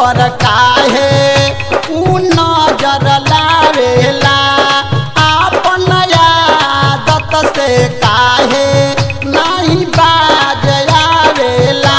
पर काहे उ नजर लावेला आपन आदत से काहे नहीं बाज आवेला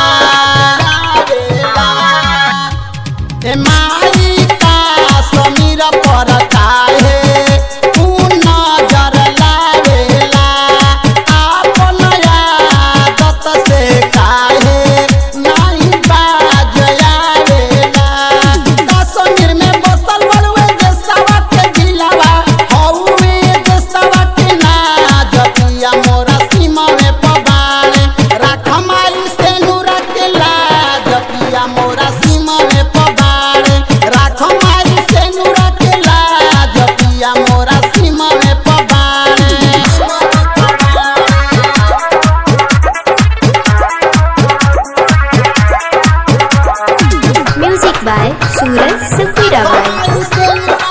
ए माई का समीर पर काहे उ नजर लावेला आपन आदत से काहे नहीं बाज आवेला कश्मीर में बसल बड़ुए देशवा के जिलावा हौवे देशवा के नाज पिया मोरा सीमा में पबारे राख माई से नूरा के लाज पिया मोरा सीमा में पबारे राख माई से नूरा के लाज पिया मोरा सीमा में पबारे Music by Suraj Safirabai.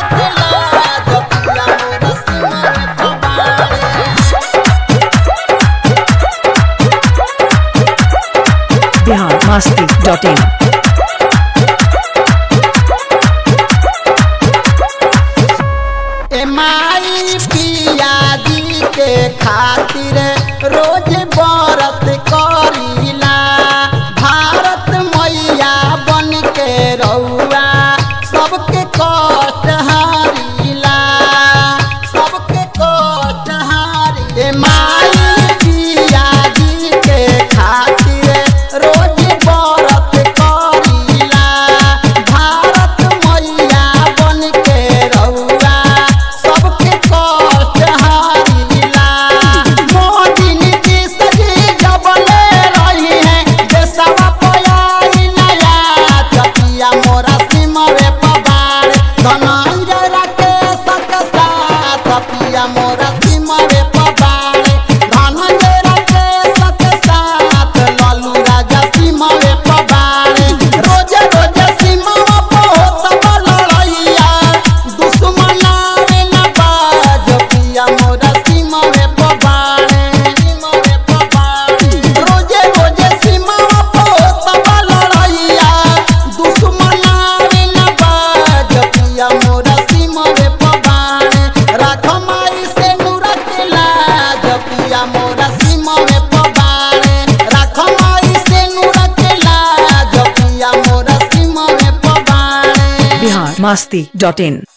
Bihar Masti dot in ए माई पिया जी के खातिर रोज बरत करीला भारत मैया बन के रउआ सबके कष्ट हारीला सबके कष्ट हारी ए माई पिया जी के खातिर रोज बरत करीला भारत मैया बन के रउआ सबके कष्ट हारीला मोदी नीतीश जी जबले रही है देशवा पयाई नया चपिया मोरा सिमरे पबार धनंजय राकेश के साथ पिया मोरा सिमरे पबार धनंजय राकेश के साथ लालू राजा सिमरे पबार रोजे रोजे सिमवा बहुत लड़ैया दुश्मन आवे न बाज पिया मोरा सिमरे पबार सिमरे पबार रोजे रोजे सिमवा बहुत लड़ैया दुश्मन आवे न बाज पिया मोरा सिमरे पबार राख माई से नूरा के लाज पिया मोरा सिमरे पबार राख माई से नूरा के लाज पिया मोरा सिमरे पबार बिहार मस्ती डॉट इन